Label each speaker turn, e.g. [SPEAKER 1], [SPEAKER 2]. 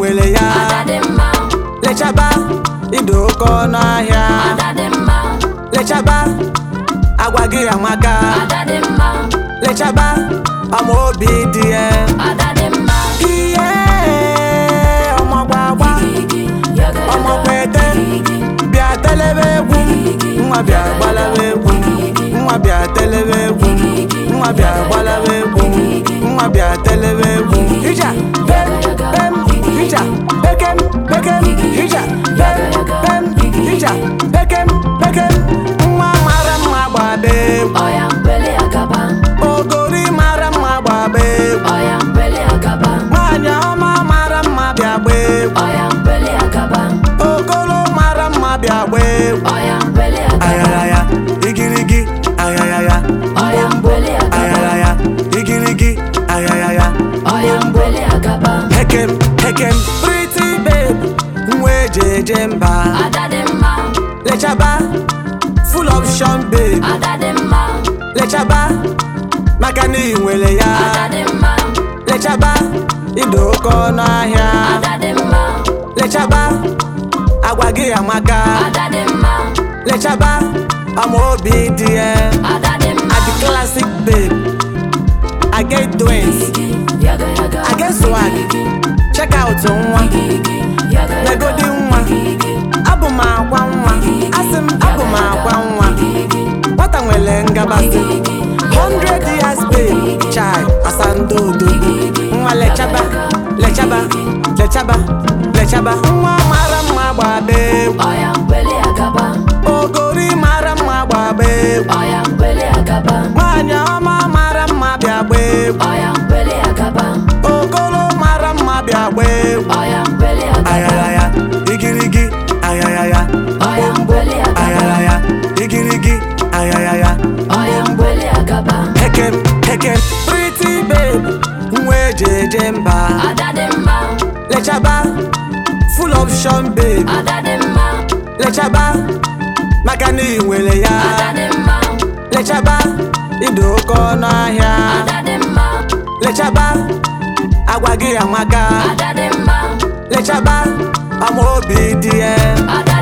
[SPEAKER 1] nwere ya
[SPEAKER 2] Ada dị mma,
[SPEAKER 1] lechaba ịdị oke ọnụ ahịa
[SPEAKER 2] ada dị mma,
[SPEAKER 1] lechaba agwa gị amaka
[SPEAKER 2] ada dị mma,
[SPEAKER 1] lechaba ọma obi dị ya
[SPEAKER 2] ada dị mma.
[SPEAKER 1] ihe ọmọgbagba
[SPEAKER 2] Gigi, yaga yaga.
[SPEAKER 1] ọmọkwete bịa telebe egwu nwa bịa gbalaba egwu nwa bịa telebe egwu nwa bịa gbalaba egwu nwa bịa telebe egwu ija pem pem ija pekem pekem ija pem pem ija pekem pekem nwa mara mma gbaba egwu
[SPEAKER 2] Oya mbele agaba,
[SPEAKER 1] ogori mara mma gbaba egwu
[SPEAKER 2] oya mbele agaba,
[SPEAKER 1] nwaanyị ọma mara mma bịa gba egwu
[SPEAKER 2] oya mbele agaba,
[SPEAKER 1] okolo mara mma bịa gba egwu
[SPEAKER 2] oya mbele agaba,
[SPEAKER 1] ayaraya igirigi ayaraya
[SPEAKER 2] oya mbele agaba,
[SPEAKER 1] ayaraya igirigi ayaraya
[SPEAKER 2] oya mbele agaba.
[SPEAKER 1] hekem hekem pretty babe nwa eji eje mba
[SPEAKER 2] Ada dị mma,
[SPEAKER 1] lechaba full option babe
[SPEAKER 2] ada dị mma,
[SPEAKER 1] lechaba maka na ị nwere ya
[SPEAKER 2] ada dị mma,
[SPEAKER 1] lechaba ịdị oke ọnụ ahịa
[SPEAKER 2] ada dị mma,
[SPEAKER 1] lechaba agwa gị amaka
[SPEAKER 2] ada dị mma,
[SPEAKER 1] lechaba ọma obi dị ya
[SPEAKER 2] ada dị mma.
[SPEAKER 1] I be classic babe I get twins
[SPEAKER 2] Gigi, yaga yaga.
[SPEAKER 1] I get swag check out nwa
[SPEAKER 2] Gigi, yaga yaga.
[SPEAKER 1] megodi nwa abụ m akwa nwa asị m abụ m akwa nwa nwata nwere ngabasị 100 years babe chai asandodo nwa lechaba lechaba lechaba lechaba nwa mara mma gbaba egwu
[SPEAKER 2] Oya mbele agaba,
[SPEAKER 1] ogori mara mma gbaba egwu
[SPEAKER 2] oya mbele agaba,
[SPEAKER 1] nwaanyị ọma mara mma bịa gba egwu
[SPEAKER 2] oya mbele agaba,
[SPEAKER 1] okolo mara mma bịa gba egwu
[SPEAKER 2] oya mbele agaba,
[SPEAKER 1] ayaraya igirigi ayaraya
[SPEAKER 2] oya mbele agaba,
[SPEAKER 1] ayaraya igirigi ayaraya
[SPEAKER 2] oya mbele agaba.
[SPEAKER 1] hekem hekem pretty babe nwa eji eje mba
[SPEAKER 2] Ada dị mma,
[SPEAKER 1] lechaba full option babe
[SPEAKER 2] ada dị mma,
[SPEAKER 1] lechaba maka na ị nwere ya
[SPEAKER 2] ada dị mma,
[SPEAKER 1] lechaba ịdị oke ọnụ ahịa
[SPEAKER 2] ada dị mma,
[SPEAKER 1] lechaba agwa gị amaka
[SPEAKER 2] ada dị mma,
[SPEAKER 1] lechaba ọma obi dị ya
[SPEAKER 2] ada